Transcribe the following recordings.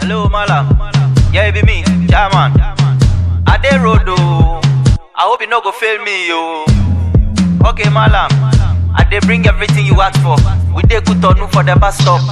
Hello, Malam. Yeah, it be me, Jaman. I dey road oh. I hope you no go fail me, yo. Okay, Malam. I dey bring everything you ask for. We dey good on for the bus stop.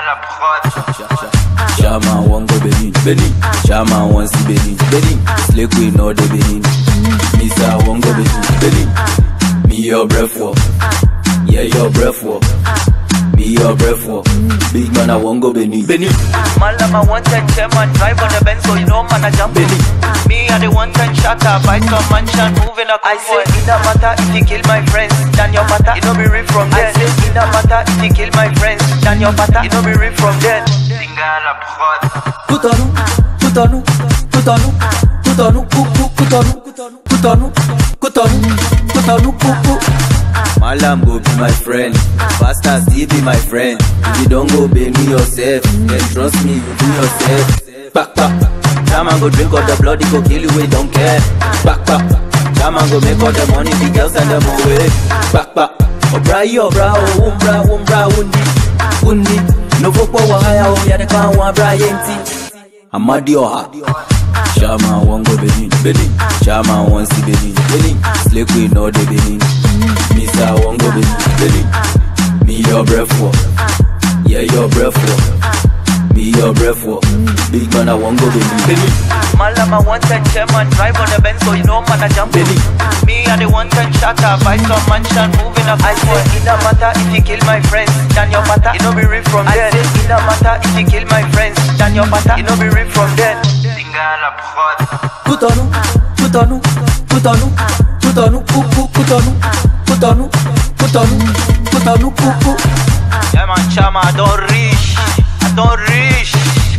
Shaman wan go Benin, Benin. Shaman wan see Benin, Benin. Slake we know the Benin. Misa wan go Benin, Benin. Me your breath walk, yeah your breath walk. Me your breath walk. Big man I wan go Benin, Benin. Malam, I want ten chairman. Drive on the Benz, so you know, man, I jump Benny. Me, I the one ten shatter. Buy some mansion, moving a I say, it no matter if you kill my friends. Than your matter, it no be real from there. I say, it no matter if you kill my friends. Than your matter, it no be real from there. Cotonou, Cotonou, Cotonou, Cotonou, Cotonou, Cotonou, Cotonou, Cotonou, Cotonou, Cotonou. Malam go be my friend, Pastor still be my friend. If you don't go pay me yourself, then trust me, you do yourself. Back back, Shaman go drink all the blood, he go kill you, we don't care. Back back, Shaman go make all the money, the girls send them away. Back back, Obra yi obra o, umbra umbra undi, undi. No folk wa haya o, ya de kan wa bra yenti. Amadi Oha. Shaman wan go Benin, Benin. Shaman wan see Benin, Benin. Slake we know the Benin. Misa wan go Benin, Benin. Me your breath walk, yeah your breath walk. Me your breath walk. Big man I wan go Benin, Benin. Malam, I want ten chairman. Drive on the Benz, so you know, man, I jump Benny. Me, I the one ten shatter. Buy some mansion, moving a I say, it no matter if you kill my friends. Than your matter, it no be real from there. I say, it no matter if you kill my friends. Than your matter, it no be real from there. Cotonou, Cotonou, Cotonou, Cotonou, Cotonou, Cotonou, Cotonou, Cotonou, Cotonou, Cotonou. Yeah, man, chama, I don't reach. I don't reach.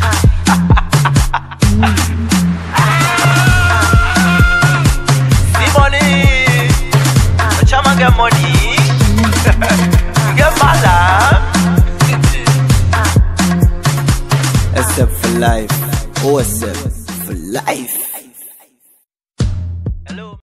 See money. The chama get money. you get malam. Except for life, OSF for life.